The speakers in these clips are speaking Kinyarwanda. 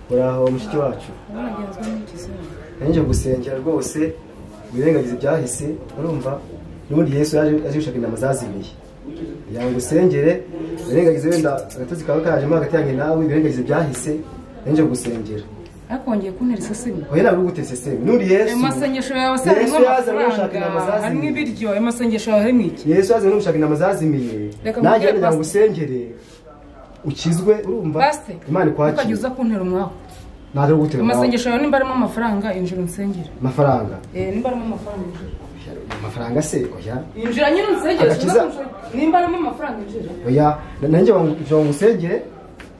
uraho mushiki wacu waragenzwe n'ikizungu nanjye gusengera rwose wirengagize ibyahise urumva n'ubundi yesu yaje aje gushaka intama zazimiye kugira ngo usengere wirengagize wenda agatotsi kawe karajemo hagati yanjye nawe wirengagize ibyahise nanjye gusengera ariko wongeye kuntera isesemi oya nawe uri gutese seme n'undi yesu ayo masengesho yawe se Yesu harimo yaza arashaka intama amafaranga zazimiye. harimo ibiryo ayo masengesho yawe harimo iki yesu yazanye no gushaka intama zazimiye Reka nanjye mubwire kugira ngo Pastor. usengere ukizwe urumva basite imana ntukajya ikwakira uza kuntera umwaku ntabwo ari gutera ayo masengesho yawe nimba arimo amafaranga injira unsengere amafaranga Eh, nimba arimo amafaranga injira amafaranga se oya injira nyine unsengere Agakiza. uza kunshe- nimba arimo amafaranga injira oya na- nanjye kugira ngo usengere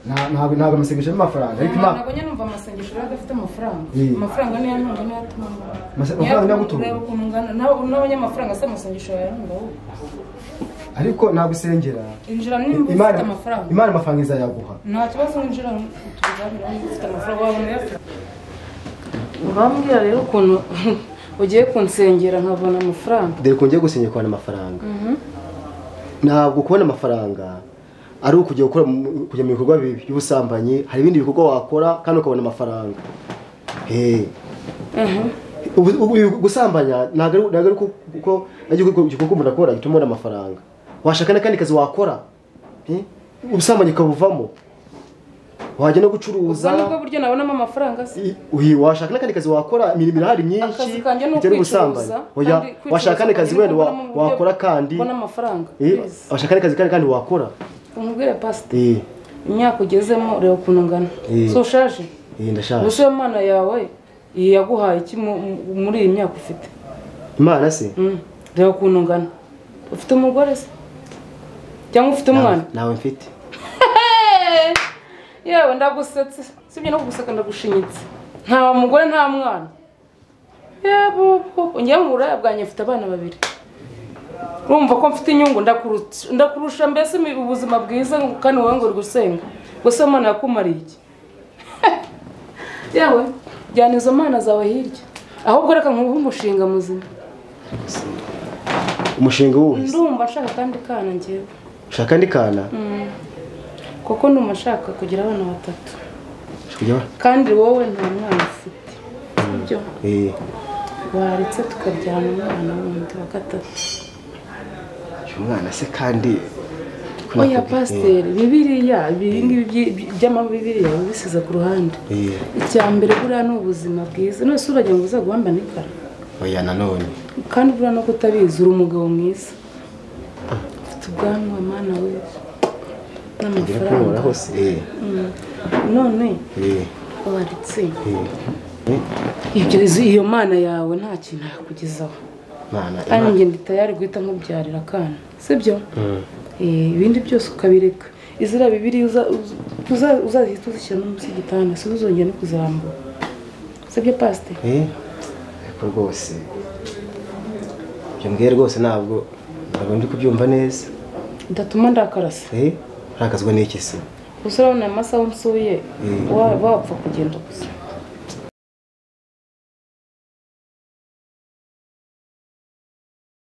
nta- ntabwo ntabwo amasengesho y'amafaranga ariko imana ntabwo nyine numva amasengesho yari adafite amafaranga Eh. amafaranga niyo antunga niyo atuma Amase- amafaranga niyo agutunga. ureba ukuntu ungana Nawe- n'abanyamafaranga se amasengesho yawe arunga wowe ariko ntabwo usengera injira nimba ufite amafaranga imana amafaranga izayaguha nta kibazo winjira utuganira ufite amafaranga wawe uyafite urambwira rero ukuntu ugiye kunsengera nkabona amafaranga dore ko ngiye gusenyera kubona amafaranga ntabwo kubona amafaranga ari ukujya gukora mu- kujya mu bikorwa bibi by'ubusambanyi hari ibindi bikorwa wakora kandi ukabona amafaranga Eh. Ubu- ubu- gusambanya ntabwo ari- ntabwo ari uko- kuko ari igikorwa igikorwa umuntu akora gituma ubona amafaranga washaka n'akandi kazi wakora Eh. ubusambanyi ukabuvamo wajya no ubwo gucuruza nibwo buryo nabonamo amafaranga se I- uyi- washaka n'akandi kazi wakora imirimo irahari myinshi akazi kanjye ni bitari ukwicuruza oya kandi kwicuruza washaka n'akazi kazi niko wenda wa- mbona mu buryo wakora kandi mbona amafaranga Eh, please. washaka n'akazi kazi kandi kandi wakora umubwire pasite Eh, imyaka ugezemo ureba ukuntu ngana Eh. so ushaje eh, ndashaje gusa iyo mana yawe iyi yaguhaye iki mu- mu- muri iyi myaka ufite imana se Mm. reba ukuntu ngana ufite umugore se cyangwa ufite umwana Nawe- nawe mfite Hey! yewe ndagusetse sibye no kuguseka ndagushinyitse nta mugore nta mwana yebubu njye mu buraya bwanjye mfite abana babiri urumva ko mfite inyungu ndakurutse- ndakurusha mbese mu ubuzima bwiza kandi wowe ngo uri gusenga gusa mana yakumariye iki yewe jyana izo mana zawe hirya ahubwo reka nkuhe umushinga muzima umushinga wuhe se? ndumva nshaka kandi kana ngewe ushaka andi kana kuko ndumva nshaka kugira abana batatu Ushaka kandi wowe nta mwana ufite sibyo kujya- Eh, waretse tukabyana umwana wundi wa gatatu uyu mwana se kandi oya pasiteri bibiriya ibi ngibi byi- byi- by'amabibiriya biba bisize ku ruhande Eh, eh, icya mbere buriya ni ubuzima bwiza none se uragira ngo uzaguhamba n'ikara oya nanone kandi buriya no kutabizi uri umugabo mwiza ufite ubwanwa mana we ngira ko ubona n'amafaranga hose Eh, Mm. none eh, waritse eh, eh, ibyo iyo mana yawe nta kintu yakugezaho Imana, kandi Imana. njye ndi tayari guhita nkubyarira akana sibyo Mm. Eh, ibindi byose ukabireka iziriya bibiri uza- uza- uza- uzahita uzishyira no munsi y'igitanda si uzongera no kuzirambura sibyo pasite Eh, ariko rwose ibyo mbwiye rwose ntabwo ntabwo ndi kubyumva neza bidatuma ndakarasa Eh, urakazwa n'iki se gusa urabona aya masaha nsuye Mm. wa- wapfa kugenda gusa